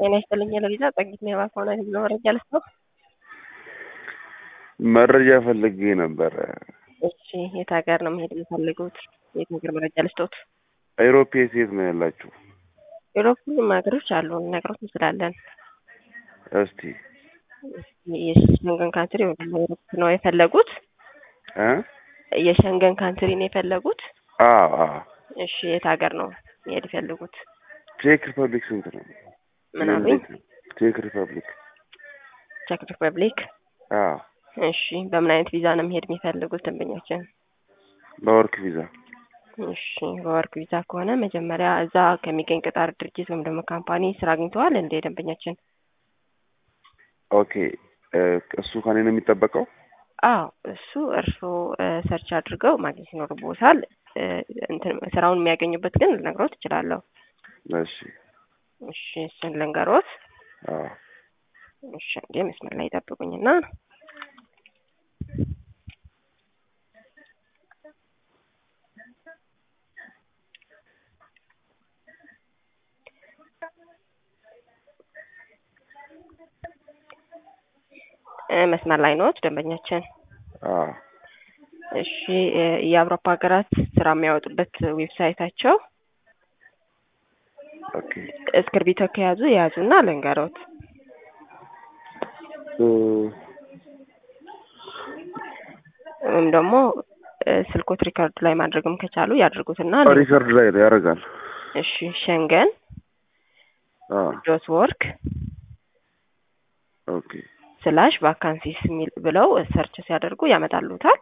ጤና ይስጥልኝ ለቪዛ ጸጊት ነው የባከሆነ ህዝብ መረጃ ልስጥ መረጃ ፈልጌ ነበረ። እሺ የት ሀገር ነው መሄድ የሚፈልጉት? የት ሀገር መረጃ ልስጦት? አይሮፕ የት የት ነው ያላችሁ? ዩሮፕ ሁሉም ሀገሮች አሉ ልነግሮት እንችላለን። እስቲ የሸንገን ካንትሪ ወይ ደግሞ ዩሮፕ ነው የፈለጉት? እ የሸንገን ካንትሪ ነው የፈለጉት? አዎ አዎ። እሺ የት ሀገር ነው መሄድ የፈለጉት? ቼክ ሪፐብሊክ ስንት ነው? ምን አሉኝ? ቼክ ሪፐብሊክ። ቼክ ሪፐብሊክ። አዎ እሺ በምን አይነት ቪዛ ነው መሄድ የሚፈልጉት ደንበኛችን? በወርክ ቪዛ። እሺ በወርክ ቪዛ ከሆነ መጀመሪያ እዛ ከሚገኝ ቅጣር ድርጅት ወይም ደግሞ ካምፓኒ ስራ አግኝተዋል እንደ ደንበኛችን? ኦኬ እሱ ከኔ ነው የሚጠበቀው? አዎ እሱ እርስዎ ሰርች አድርገው ማግኘት ይኖርቦታል። እንትን ስራውን የሚያገኙበት ግን ልነግሮት እችላለሁ። እሺ እሺ እሱን ልንገሮት። አዎ እሺ እንዴ መስመር ላይ ጠብቁኝና መስመር ላይ ነዎት ደንበኛችን? አዎ እሺ የአውሮፓ ሀገራት ስራ የሚያወጡበት ዌብሳይታቸው ኦኬ እስክርቢቶ ከያዙ የያዙና ልንገሮት። እ ወይም ደግሞ ስልኮት ሪከርድ ላይ ማድረግም ከቻሉ ያድርጉትና ሪከርድ ላይ ያደርጋል። እሺ ሸንገን አዎ ዶት ወርክ ኦኬ ስላሽ ቫካንሲስ የሚል ብለው ሰርች ሲያደርጉ ያመጣሉታል።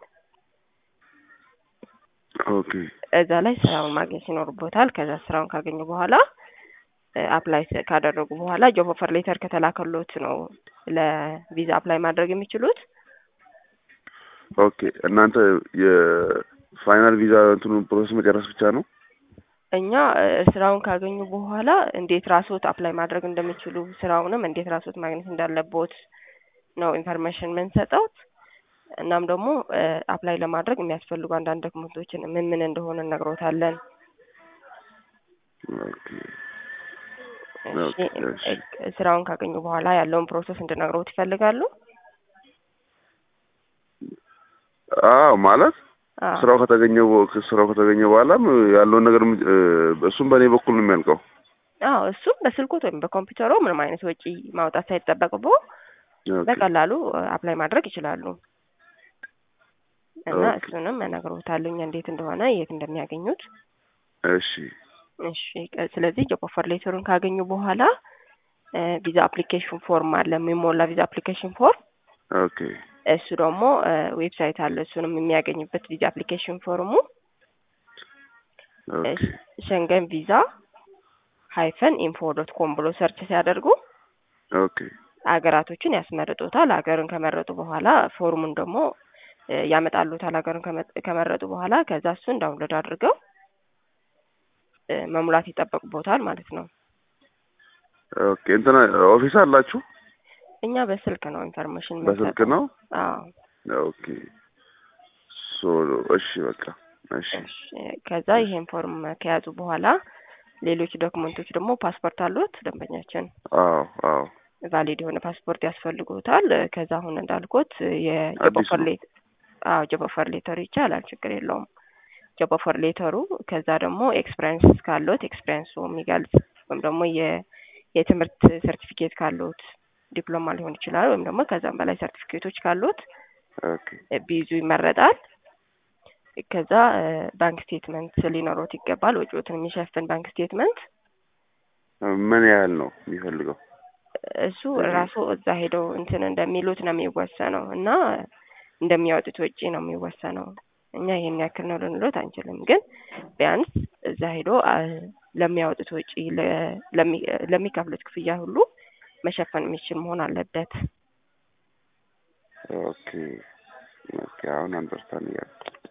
ኦኬ እዛ ላይ ስራውን ማግኘት ይኖርቦታል። ከዛ ስራውን ካገኙ በኋላ አፕላይ ካደረጉ በኋላ ጆብ ኦፈር ሌተር ከተላከሎት ነው ለቪዛ አፕላይ ማድረግ የሚችሉት። ኦኬ እናንተ የፋይናል ቪዛ እንትኑን ፕሮሰስ መጨረስ ብቻ ነው? እኛ ስራውን ካገኙ በኋላ እንዴት ራስዎት አፕላይ ማድረግ እንደሚችሉ ስራውንም እንዴት ራስዎት ማግኘት እንዳለቦት ነው ኢንፎርሜሽን የምንሰጠው። እናም ደግሞ አፕላይ ለማድረግ የሚያስፈልጉ አንዳንድ ዶክመንቶችን ምን ምን እንደሆነ እነግሮታለን። ኦኬ እሺ ስራውን ካገኙ በኋላ ያለውን ፕሮሰስ እንድነግሮት ይፈልጋሉ? አዎ ማለት አዎ ስራው ከተገኘ በ- ስራው ከተገኘ በኋላም ያለውን ነገር እሱም በእኔ በኩል ነው የሚያልቀው። አዎ እሱም በስልኮት ወይም በኮምፒውተሮ ምንም አይነት ወጪ ማውጣት ሳይጠበቅቦ ኦኬ በቀላሉ አፕላይ ማድረግ ይችላሉ። እና ኦኬ። እሱንም እነግሮታለሁ እንዴት እንደሆነ የት እንደሚያገኙት። እሺ እሺ ቀ- ስለዚህ ጆብ ኦፈር ሌተሩን ካገኙ በኋላ ቪዛ አፕሊኬሽን ፎርም አለ የሚሞላ ቪዛ አፕሊኬሽን ፎርም ኦኬ እሱ ደግሞ ዌብሳይት አለ እሱንም የሚያገኙበት ቪዛ አፕሊኬሽን ፎርሙ ኦኬ ሸንገን ቪዛ ሃይፈን ኢንፎ ዶት ኮም ብሎ ሰርች ሲያደርጉ ኦኬ ሀገራቶችን ያስመርጡታል። ሀገርን ከመረጡ በኋላ ፎርሙን ደግሞ እ ያመጣሉታል። ሀገርን ከመ- ከመረጡ በኋላ ከዛ እሱን ዳውንሎድ አድርገው እ መሙላት ይጠበቅቦታል ማለት ነው። ኦኬ እንትና ኦፊስ አላችሁ? እኛ በስልክ ነው ኢንፎርሜሽን በስልክ የምንሰጠው። ነው? አዎ ኦኬ ሶ እሺ በቃ እሺ እሺ። ከዛ ይሄን ፎርም ከያዙ በኋላ ሌሎች ዶክመንቶች ደግሞ ፓስፖርት አሉት ደንበኛችን አዎ አዎ ቫሊድ የሆነ ፓስፖርት ያስፈልጉታል። ከዛ አሁን እንዳልኩት የጆብ አዲስ ኦፈር ነው። ሌት አዎ ጆብ ኦፈር ሌተሩ ይቻላል፣ ችግር የለውም። ጆብ ኦፈር ሌተሩ ከዛ ደግሞ ኤክስፒሪየንስ ካሉት ኤክስፒሪየንሱ የሚገልጽ ወይም ደግሞ የ- የትምህርት ሰርቲፊኬት ካሉት ዲፕሎማ ሊሆን ይችላል፣ ወይም ደግሞ ከዛም በላይ ሰርቲፊኬቶች ካሉት ኦኬ ቢይዙ ይመረጣል። ከዛ ባንክ ስቴትመንት ሊኖሮት ይገባል፣ ወጪዎትን የሚሸፍን ባንክ ስቴትመንት። ምን ያህል ነው የሚፈልገው? እሱ ራሱ እዛ ሄደው እንትን እንደሚሉት ነው የሚወሰነው እና እንደሚያወጡት ወጪ ነው የሚወሰነው። እኛ ይሄን ያክል ነው ልንሎት አንችልም፣ ግን ቢያንስ እዛ ሄዶ አ፣ ለሚያወጡት ወጪ ለ- ለሚ- ለሚከፍሉት ክፍያ ሁሉ መሸፈን የሚችል መሆን አለበት። ኦኬ ኦኬ አሁን አንደርስታንድ እያልኩ